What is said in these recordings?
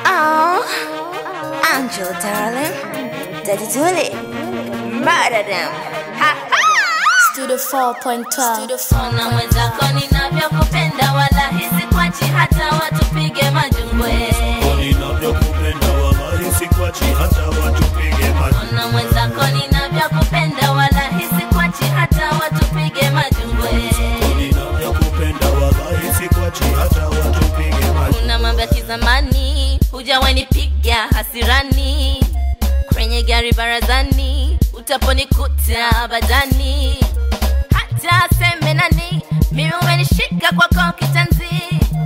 Oh, Angel, darling. Daddy Dooley. Murder them. Ha ha! Studio 4.12 Studio 4 na mwenzako ninavyokupenda wala hisi kwachi hata watupige majungwe ninavyokupenda wallahi sikwachi hata watupige maji na mwenzako ninavyokupenda wala hisi kwachi hata watupige majungwe ninavyokupenda wallahi sikwachi hata watupige maji kuna mambo ya kizamani hujawanipiga hasirani kwenye gari barazani utaponikuta badani hata seme nani mimi umenishika kwako kitanzi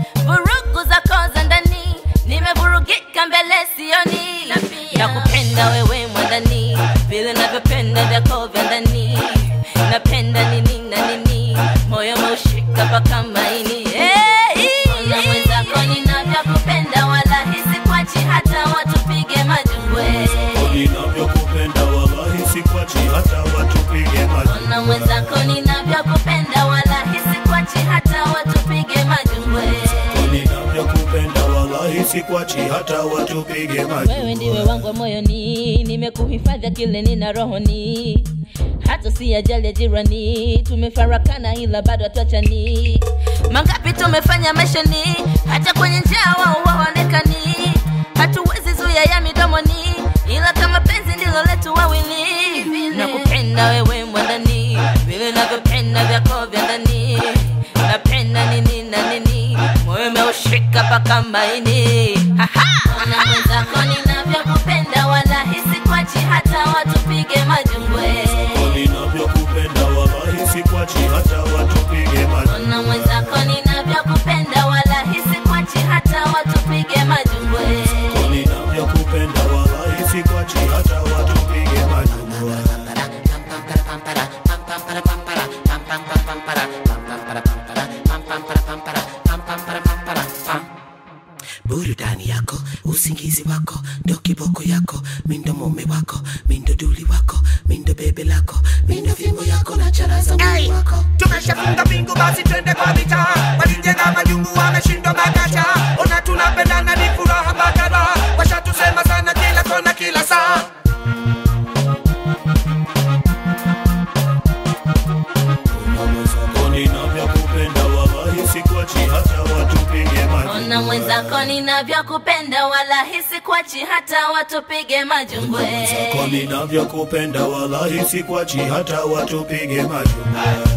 vurugu zako za ndani nimevurugika mbele sioni na kupenda wewe mwandani vile navyopenda vyako vya ndani napenda nini na nini moyo meushika mpaka maini hey! na mwenzako ninavyokupenda wala hisi kwachi hata watupige majungwe ninavyokupenda wallahi sikwachi hata watupige maji na mwenzako ninavyokupenda wala hisi kwachi hata watupige majungwe ninavyokupenda wallahi sikwachi hata watupige maji wewe ndiwe wangu wa moyoni nimekuhifadhi kile nina rohoni hata si ajali ya jirani tumefarakana ila bado hatuachani mangapi tumefanya maishani hata kwenye njia wao waonekani hatuwezi zuia ya midomoni ila kama penzi ndilo letu wawili na kupenda wewe mwandani vile navyopenda vyako vya ndani napenda nini na nini moyo umeushika paka maini na mwenzako ninavyokupenda wala hisi kwachi hata watupige majungwe ninavyokupenda wallahi sikwachi hata watupige maji na mwenzako ninavyokupenda wala hisi kwachi hata watupige majungwe ninavyokupenda wallahi sikwachi hata watupige maji burudani yako usingizi wako ndo kiboko yako mindo mume wako mindo duli wako mindo bebe lako mindo fimbo yako na charaza mwili wako tumeshafunga mbingu basi twende kwa vita walijenga majungu wameshindwa makacha ona tunapendana ni furaha bakara washatusema sana kila kona kila saa ninavyokupenda wallahi sikwachi hata watupige maji na mwenzako ninavyokupenda wala hisi kwachi hata watupige majungwe Kwa ninavyokupenda wallahi sikwachi hata watupige maji